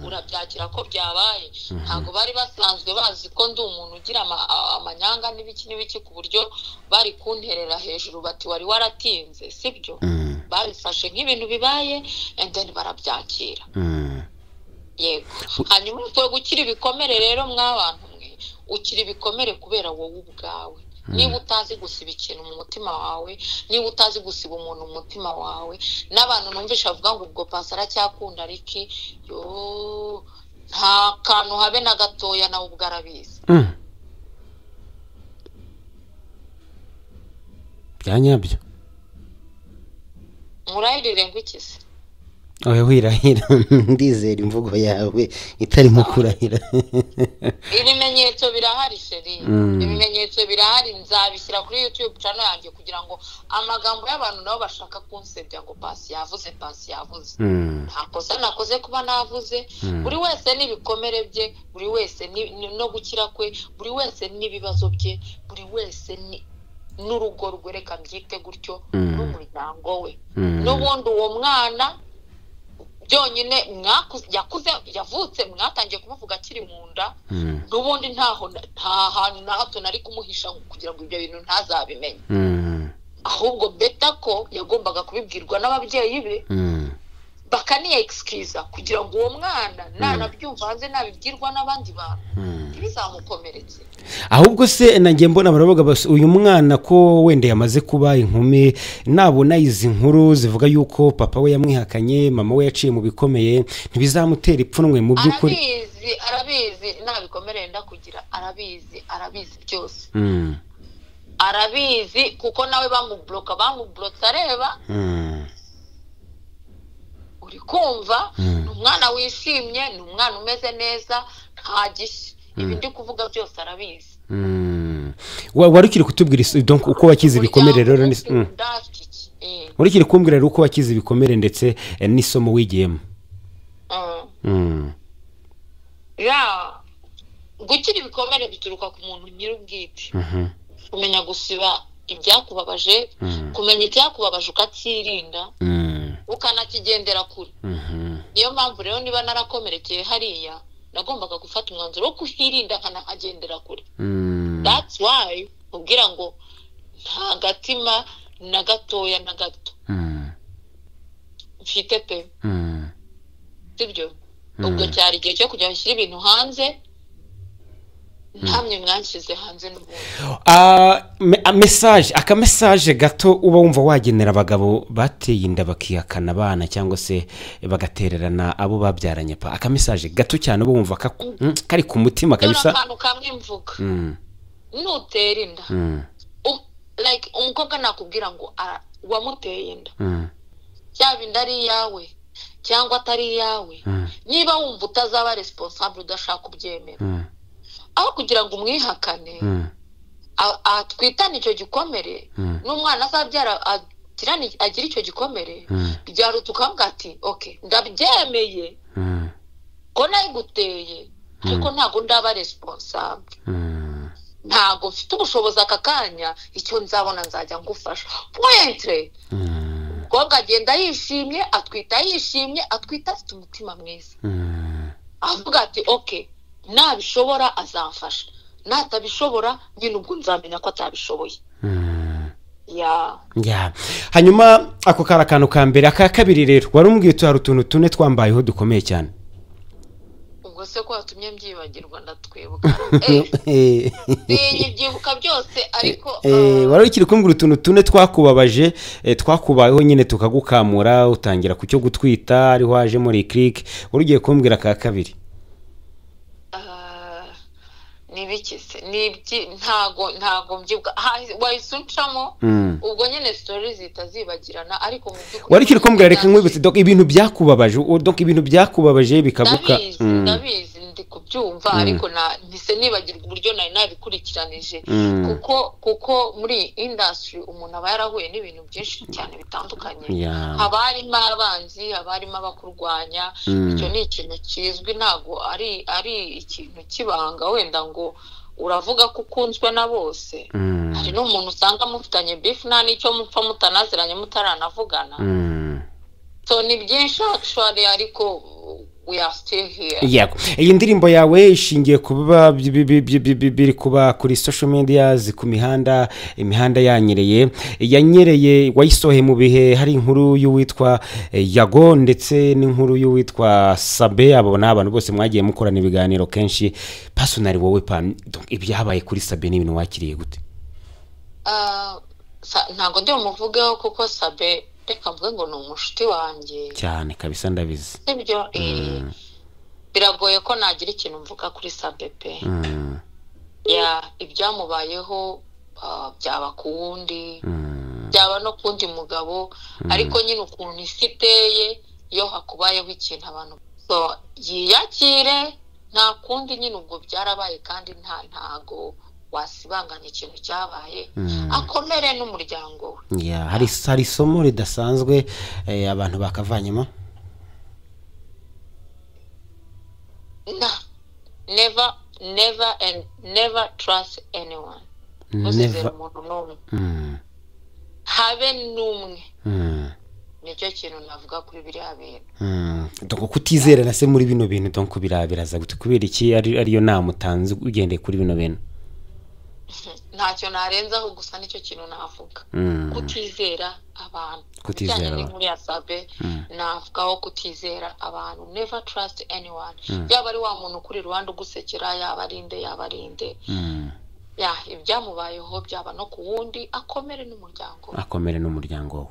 urabyakira ko byabaye ntabwo bari basanzwe bazi ko ndi umuntu ugira ama- a- amanyanga n'ibiki n'ibiki ku buryo bari kunterera hejuru bati wari waratinze sibyo Mm, babifashe nk'ibintu bibaye and then barabyakira mm, yego hanyuma twe gukira ibikomere rero mw'abantu mwe ukira ibikomere kubera wowe ubwawe niba utazi gusiba ikintu mu mutima wawe niba utazi gusiba umuntu mu mutima wawe n'abantu numvisha bavuga ngo ubwo pasi aracyakunda ariki yo nta kantu habe na gatoya nawe ubwo arabizi mm. bya nyabyo murahirire ngo iki se oya wirahira ndizera imvugo yawe itarimo kurahira ibimenyetso birahari sheri ibimenyetso birahari nzabishyira kuri youtube channel yanjye kugira ngo amagambo y'abantu nabo bashaka kunsebya ngo pasi yavuze pasi yavuze Mm, nta kosa nakoze kuba navuze buri wese n'ibikomere bye buri wese ni- ni- no gukira kwe buri wese n'ibibazo bye buri wese ni- n'urugo rwe reka mbyite gutyo n'umuryango we mm, n'ubundi uwo mwana byonyine mwakuze yakuze yavutse mwatangiye kumuvuga akiri mu nda mm, n'ubundi ntaho na- nta hantu na hato nari kumuhisha ngo kugira ngo ibyo bintu ntazabimenye mm, ahubwo beta ko yagombaga kubibwirwa n'ababyeyi be mm. bakaniya egisikiriza kugira ngo uwo mwana nanabyumva hanze nabibwirwa n'abandi bantu ntibizamukomeretse ahubwo se nanjye mbona baravuga basi uyu mwana ko wenda yamaze kuba inkumi nabona izi nkuru zivuga yuko papa we yamwihakanye mama we yaciye mu bikomeye ntibizamutera ipfunwe mu by'ukuri arabizi arabizi ntabikomereye ndakugira arabizi arabizi byose Mm, arabizi kuko nawe bamuburoka bamuburotse areba mm, uri kumva ni umwana wishimye ni umwana umeze neza nta gishya ibi ndi kuvuga byose arabizi mm. Wa- wari ukiri kutubwira is- donc uko wakize ibikomere rero n'is- mm. Ndazi iki? Eh, wari ukiri kumbwira rero uko wakize ibikomere ndetse eh, n'isomo wigiyemo mm. Mm, ya gukira ibikomere bituruka ku muntu nyir'ubwite mhm, kumenya gusiba ibyakubabaje Mm. kumenya icyakubabaje ukacyirinda mm, ukanakigendera kure mhm. niyo mpamvu rero niba narakomerekeye hariya nagombaga gufata umwanzuro wo kuhirinda nkanahagendera kure Mm, that's why ubwira ngo nta gatima na gatoya na gato mm, mfite pe mm, sibyo ubwo cyari igihe cyo kujya bashyira ibintu hanze ntamwe mwanshyize hanze n'ubundi Ah, me- ah, message aka message gato uba wumva wagenera abagabo bateye inda bakihakana abana cyangwa se bagatererana abo babyaranye pa aka message gato cyane uba wumva kaku- mm, kari ku mutima dore kabisa akantu kamwe mvuga Mm, nutera inda mm, u- like umukobwa nakubwira ngo "Ah, wamuteye inda mm, cyaba inda ari iyawe cyangwa atari iyawe mm, niba wumva utazaba responsable udashaka kubyemera mm, aho kugira ngo umwihakane mm, a- atwitane icyo gikomere Mm. n'umwana azabyara agirane- agire icyo gikomere Mm. byaruta ukavuga ati ok ndabyemeye mm, ko nayiguteye ariko ntabwo ndaba responsable mm. ntabwo mfite ubushobozi aka kanya icyo nzabona nzajya ngufasha pointre umukobwa agenda yishimye atwita yishimye atwita afite umutima mwiza avuga ati ok nabishobora azamfasha natabishobora nyine ubwo nzamenya ko atabishoboye ya Ya. hanyuma ako kari akantu ka mbere aka kabiri rero wari umbwiye uti hari utuntu tune twambayeho dukomeye cyane ubwo se ko watumye mbyibagirwa ndatwibuka Eh, Eh, sinyibyibuka byose ariko Eh, wari ukiri kumbwira utuntu tune twakubabaje eh, twakubayeho nyine tukagukamura utangira ku cyo gutwita ariho waje muri kirike wari ugiye kumbwira ka kabiri Ah, ni ibiki se ni ibyi ntago ntago mbyibuka Ha, wahise uncamo Mm. ubwo nyine sitori zihita zibagirana ariko mu by'ukuri wari ukiri kumbwira reka nkwibutse donc ibintu byakubabaje u- donc ibintu byakubabaje bikaguka ndabizi Mm. ndabizi ndi kubyumva ariko na ntise nibagirwa uburyo nari nabikurikiranije Mm. kuko kuko muri iyi indasitiri umuntu aba yarahuye n'ibintu byinshi cyane bitandukanye Yeah. haba harimo abanzi haba harimo abakurwanya Mm. icyo ni ikintu kizwi ntabwo ari ari ikintu kibanga wenda ngo uravuga ko ukunzwe na bose Mm. hari n'umuntu usanga mufitanye bifu nta n'icyo mupfa mutanaziranye mutaranavugana Mm. so ni byinshi actually ariko we are still here yego iyi ndirimbo yawe ishingiye ku biba bi- bi- bi- bi- bi- bi- biri kuba kuri social media ku mihanda imihanda yanyereye yanyereye wayisohoye mu bihe hari inkuru y'uwitwa eh, yago ndetse n'inkuru y'uwitwa sabe abo ni abantu bose mwagiye mukorana ibiganiro kenshi pasonari wowe pani ibyabaye kuri sabe ni ibintu wakiriye gute Ah, sa- ntabwo ndi bumuvugeho kuko sabe reka mvuge ngo ni umushuti wanjye cyane kabisa ndabizi sibyo Eh, biragoye ko nagira ikintu mvuga kuri sabe pe Mm, ya ibyamubayeho ah, byaba ku wundi mm, byaba no ku wundi mugabo ariko nyine ukuntu isi iteye iyo hakubayeho ikintu abantu so yiyakire nta kundi nyine ubwo byarabaye kandi nta ntago wasibanganya ikintu cyabaye akomere n'umuryango we yeah, hari hari isomo ridasanzwe eh, abantu bakavanyemo no never never and never trust anyone uzizera Never- umuntu n'umwe Mm, habe n'umwe mm. nicyo kintu navuga kuri biriya bintu Mm, donc kutizera na se muri bino bintu donc bira- biraza gute kubera iki ari ariyo nama utanze ugendeye kuri bino bintu ntacyo narenzaho gusa nicyo kintu navuga Mm, kutizera aba abantu Kutizera Bijyanye abantu. n'inkuru ya sabe navugaho kutizera abantu never trust anyone yaba ari wa muntu ukuri iruhande ugusekera yaba arinde yaba arinde ya ibyamubayeho byaba no ku wundi akomere n'umuryango we. akomere n'umuryango we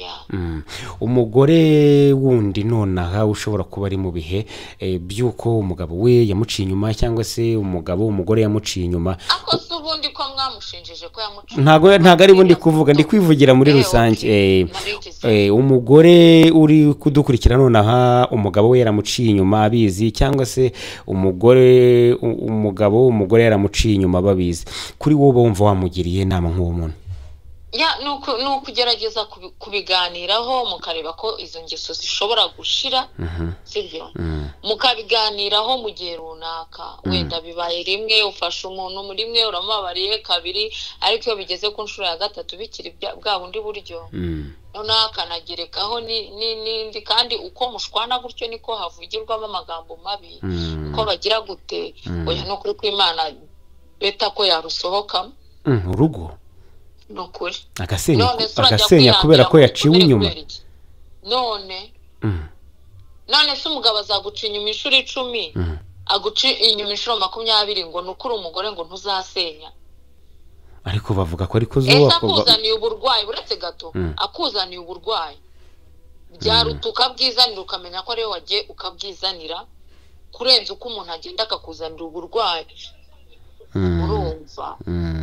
ya Mm. umugore wundi nonaha ushobora kuba ari mu bihe eh, by'uko umugabo we yamuciye inyuma cyangwa se umugabo umugore yamuciye inyuma akoze ubundi ko mwamushinjije ko yamucuye ntago ntago ari bundi kuvuga ndi kwivugira muri Eh, rusange okay. eh, Nabigize. eh, umugore uri kudukurikira nonaha umugabo we yaramuciye inyuma abizi cyangwa se umugore u- umugabo umugore yaramuciye inyuma babizi kuri wowe wumva wamugiriye inama nk'uwo muntu ya ni uku- ni ukugerageza kubi- kubiganiraho mukareba ko izo ngeso zishobora gushira sibyo mukabiganiraho mu gihe runaka wenda bibaye rimwe ufashe umuntu muri rimwe uramubabariye kabiri ariko iyo bigeze ku nshuro ya gatatu bikiri bya- bwa bundi buryo Mm. noneho akanagerekaho ni- ni- n'indi kandi uko mushwana gutyo niko havugirwamo amagambo mabi Mm. ko bagira gute oya ni ukuri kw'imana beta ko yarusohokamo Mm, urugo ni ukuri agasenya none se urajya agasenya kubera ko kwihangira yaciwe kubera inyuma kubera iki? none Mm. none se umugabo azaguca inyuma inshuro icumi aguca inyuma inshuro makumyabiri ngo ni ukuri umugore ngo ntuzasenya ariko bavuga ko ariko ese zuba akuzaniye uburwayi uretse gato akuzaniye uburwayi byaruta ukabwizanira ukamenya ko ariwe wagiye ukabwizanira kurenza uko umuntu agenda akakuzanira uburwayi urumva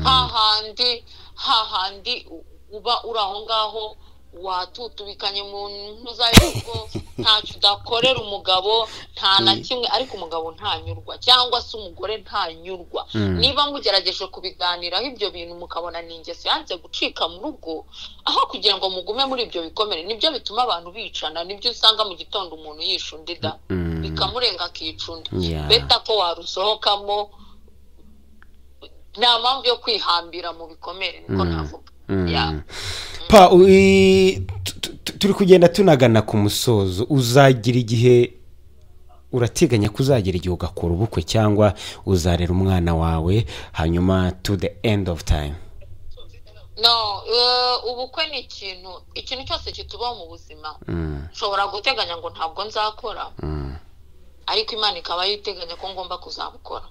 hahandi hahandi u- uba uri aho ngaho watutubikanye mu ntuzarugo ntacyo udakorera umugabo nta na kimwe ariko umugabo ntanyurwa cyangwa se umugore ntanyurwa niba mugerageje kubiganiraho ibyo bintu mukabona ni ingeso yanze gucika mu rugo aho kugira ngo mugume muri ibyo bikomere nibyo bituma abantu bicana nibyo usanga mu gitondo umuntu yisha undi da Mm. bikamurenga akicunda Yeah. beta ko warusohokamo nta mpamvu yo kwihambira mu bikomere niko navuga Ya. pa ui- tu- tu- tu- turi kugenda tunagana ku musozo uzagira igihe urateganya ko uzagira igihe ugakora ubukwe cyangwa uzarera umwana wawe hanyuma to the end of time no eh, ubukwe ni ikintu ikintu cyose kitubaho mu buzima nshobora guteganya ngo ntabwo nzakora ariko imana ikaba yiteganya ko ngomba kuzabukora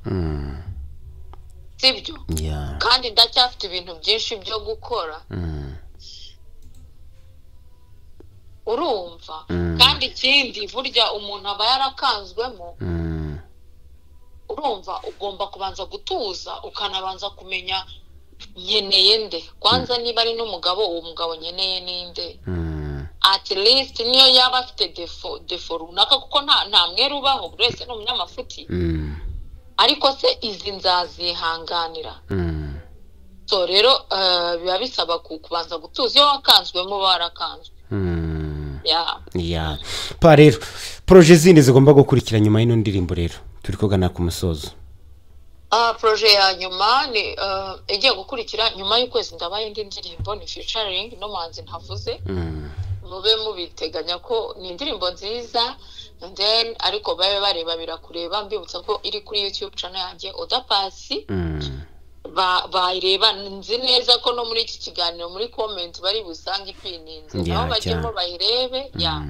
sibyo ya kandi ndacyafite ibintu byinshi byo gukora urumva kandi ikindi burya umuntu aba yarakanzwemo urumva ugomba kubanza gutuza ukanabanza kumenya nkeneye nde kwanza niba ari n'umugabo uwo mugabo nkeneye ninde at least niyo yaba afite defo defo runaka kuko nta nta mwere ubaho buri wese ni umunyamafuti ariko se izi nzazihanganira so rero eh, biba bisaba ku- kubanza gutuza iyo wakanzwemo barakanzwe ya ya pa rero poroje zindi zigomba gukurikira nyuma y'ino ndirimbo rero turi kugana ku musozo Ah, proje ya nyuma ni eh, igiye gukurikira nyuma y'ukwezi ndabaye indi ndirimbo ni featuring n'umuhanzi ntavuze Mm. mube mubiteganya ko ni indirimbo nziza and then ariko babe bareba birakureba mbibutsa ko iri kuri youtube channel yanjye oda pasi Mm. ba- bayireba nzi neza ko no muri iki kiganiro muri comment bari busange ipininze Ya, nabo bajyemo cyane. bayirebe ya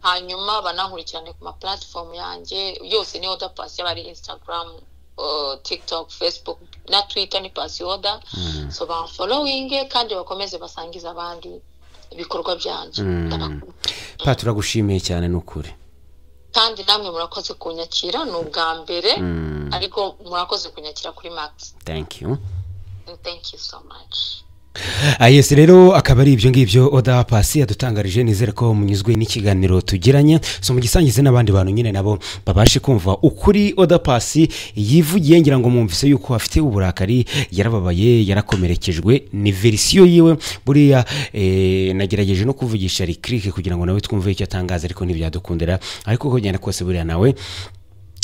hanyuma banankurikirane ku ma platform yanjye yose ni oda pasi yaba ari instagram uh, tiktok facebook na twitter ni pasi oda so bamfollowinge kandi bakomeze basangize abandi ibikorwa byanjye Ndabakunda. pa turagushimiye cyane ni ukuri kandi namwe murakoze kunyakira ni ubwa mbere Mm. ariko murakoze kunyakira kuri max thank you thank you so much Ah, yes rero akaba ari ibyo ngibyo oda pasi yadutangarije nizere ko munyuzwe n'ikiganiro tugiranye so mugisangize n'abandi bantu nyine nabo babashe kumva ukuri oda pasi yivugiye ngira ngo mwumvise yuko afite uburakari yarababaye yarakomerekejwe ni verisiyo yiwe buriya eh, nagerageje no kuvugisha rikirike kugira ngo nawe twumve icyo atangaza ariko ntibyadukundira ariko uko bigenda kose buriya nawe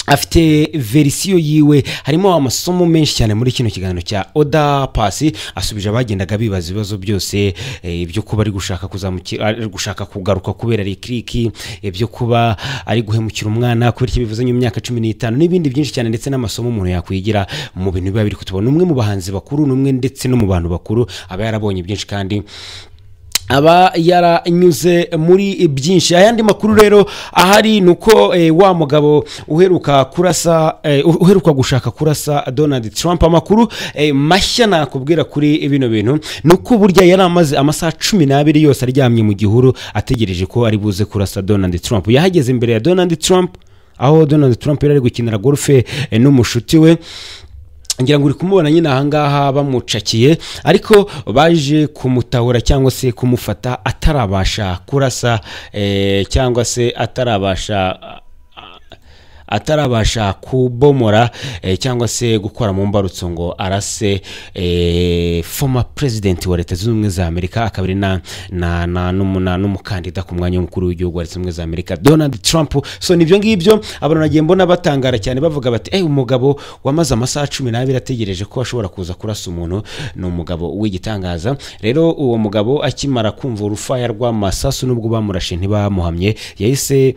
afite verisiyo yiwe harimo amasomo menshi cyane muri kino kiganiro cya oda pasi asubije abagendaga bibaza ibibazo byose eh, ibyo kuba ari gushaka kuzamuki- ari gushaka kugaruka kubera rikiriki ibyo kuba ari guhemukira umwana kubera icyo bivuzanye imyaka cumi n'itanu n'ibindi byinshi cyane ndetse n'amasomo umuntu yakwigira mu bintu biba biri kutubona umwe mu bahanzi bakuru n'umwe ndetse no mu bantu bakuru aba yarabonye byinshi kandi aba yaranyuze muri byinshi ayandi makuru rero ahari ni uko eh, wa mugabo uheruka kurasa eh, uheruka gushaka kurasa donald trump amakuru eh, mashya nakubwira kuri bino bintu ni uko burya yari amaze amasaha cumi n'abiri yose aryamye mu gihuru ategereje ko ari buze kurasa donald trump yahageze imbere ya donald trump aho donald trump yari ari gukinira golfe eh, n'umushuti we ngira ngo uri kumubona nyine ahangaha bamucakiye ariko baje kumutahura cyangwa se kumufata atarabasha kurasa eh, cyangwa se atarabasha atarabasha kubomora eh, cyangwa se gukora mu mbarutso ngo arase eh, former president wa leta zunze ubumwe za amerika akaba ari na- na- na- n'umu- na- n'umukandida ku mwanya w'umukuru w'igihugu wa leta zunze ubumwe za amerika donald trump so ni ibyo ngibyo abantu nagiye mbona batangara cyane bavuga bati eee umugabo wamaze amasaha cumi n'abiri ategereje ko ashobora kuza kurasa umuntu ni umugabo w'igitangaza rero uwo mugabo akimara kumva urufaya rw'amasasu n'ubwo bamurashe ntibamuhamye yahise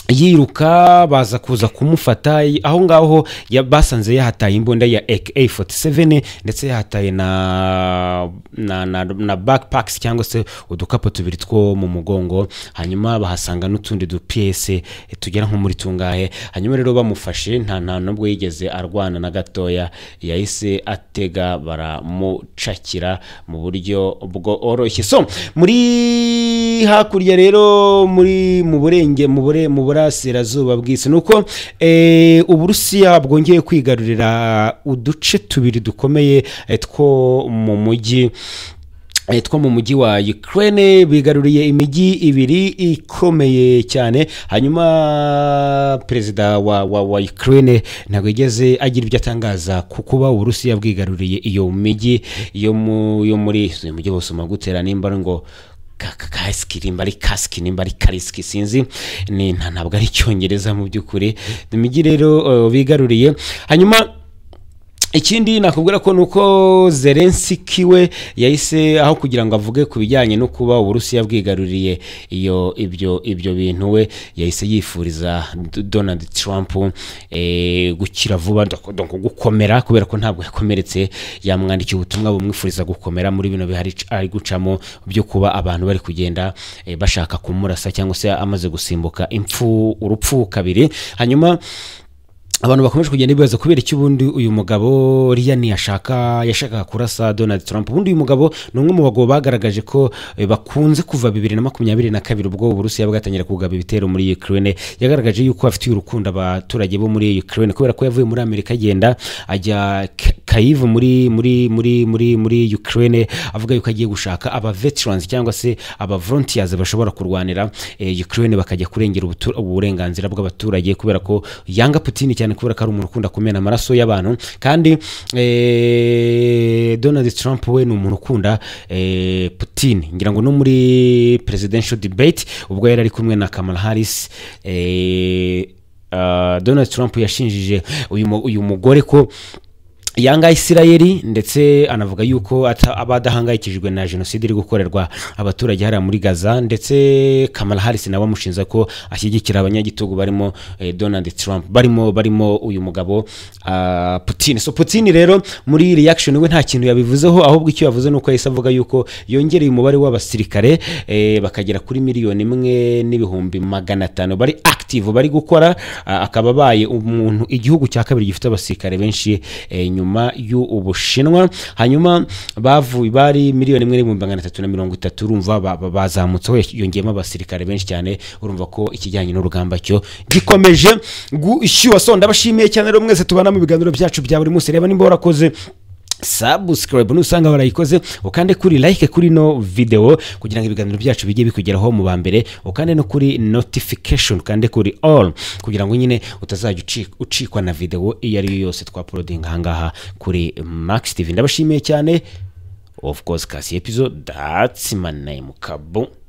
yiruka baza kuza kumufata aho ngaho ya- basanze yahataye imbunda ya AK47 ndetse yahataye na na, na, na backpacks cyangwa se udukapu tubiri two mu mugongo hanyuma bahasanga n'utundi dupiyese tugera nko muri tungahe hanyuma rero bamufashe nta nta nubwo yigeze arwana na gatoya yahise atega baramucakira mu buryo bworoshye so muri hakurya rero muri mu burenge mu bure mu burasirazuba bw'isi ni uko eh, uburusiya bwongeye kwigarurira uduce tubiri dukomeye eh, two mu mujyi eh, two mu mujyi wa Ukraine bigaruriye imijyi ibiri ikomeye cyane hanyuma perezida wa, wa, wa Ukraine ntabwo yigeze agira ibyo atangaza ku kuba uburusiya bwigaruriye iyo mijyi yo mu- yo muri uyu mujyi bose gutera nimba ari ngo ka- ka- kasiki nimba ari kasiki nimba ari karisiki sinzi ni nta- ntabwo ari icyongereza mu by'ukuri imijyi rero eh, bigaruriye hanyuma ikindi nakubwira ko ni uko zelensiki we yahise aho kugira ngo avuge ku bijyanye no kuba uburusiya bwigaruriye iyo ibyo ibyo bintu we yahise yifuriza D- donald trump eh, gukira vuba donc- donc gukomera kubera ko ntabwo yakomeretse yamwandikiye ubutumwa bumwifuriza gukomera muri bino bihari c- ari gucamo byo kuba abantu bari kugenda eh, bashaka kumurasa cyangwa se amaze gusimbuka impfu urupfu kabiri hanyuma abantu bakomeje kugenda bibaza kubera iki ubundi uyu mugabo riya ntiyashaka yashakaga kurasa donald trump ubundi uyu mugabo ni umwe mu bagabo bagaragaje ko eh, bakunze kuva bibiri na makumyabiri na kabiri ubwo uburusiya bwatangira kugaba ibitero muri ukraine yagaragaje yuko afitiye urukundo abaturage bo muri ukraine kubera ko yavuye muri amerika agenda ajya K- kayiv muri muri muri muri muri ukraine avuga yuko agiye gushaka aba veterans cyangwa se aba volunteers bashobora kurwanira eh, ukraine bakajya kurengera ubutu- uburenganzira bw'abaturage kubera ko yanga Putin cyane kubera ko ari umuntu ukunda kumena amaraso y'abantu kandi eh, Donald Trump we ni umuntu ukunda eh, Putin ngira ngo no muri presidential debate ubwo yari ari kumwe na Kamala Harris eh, ah, Donald Trump yashinjije uyu mu- uyu mugore ko yanga isirayeli ndetse anavuga yuko ata- aba adahangayikijwe na jenoside iri gukorerwa abaturage hariya muri gaza ndetse kamala harris nawe amushinja ko ashyigikira abanyagitugu barimo eh, donald trump barimo barimo uyu mugabo ah, putin so putin rero muri reaction we nta kintu yabivuzeho ahubwo icyo yavuze ni uko yahise avuga yuko yongereye umubare w'abasirikare eh, bakagera kuri miliyoni imwe n'ibihumbi magana atanu bari active bari gukora ah, akaba abaye umuntu igihugu cya kabiri gifite abasirikare benshi eh, nyuma y'ubushinwa hanyuma bavuye bari miliyoni imwe n'ibihumbi magana atatu na mirongo itatu urumva ba- ba- bazamutseho yongeyemo abasirikare benshi cyane urumva ko ikijyanye n'urugamba cyo gikomeje gushyuha so ndabashimiye cyane rero mwese tubana mu biganiro byacu bya buri munsi reba nimba warakoze subscribe nusanga warayikoze ukande kuri like kuri no video kugira ngo ibiganiro byacu bijye bikugeraho mu ba mbere ukande no kuri notification ukande kuri all kugira ngo nyine utazajya uci- ucikwa na video iyo ari yo yose twapolodinga ahangaha kuri max tv ndabashimiye cyane of course kasi episode that's my name kabo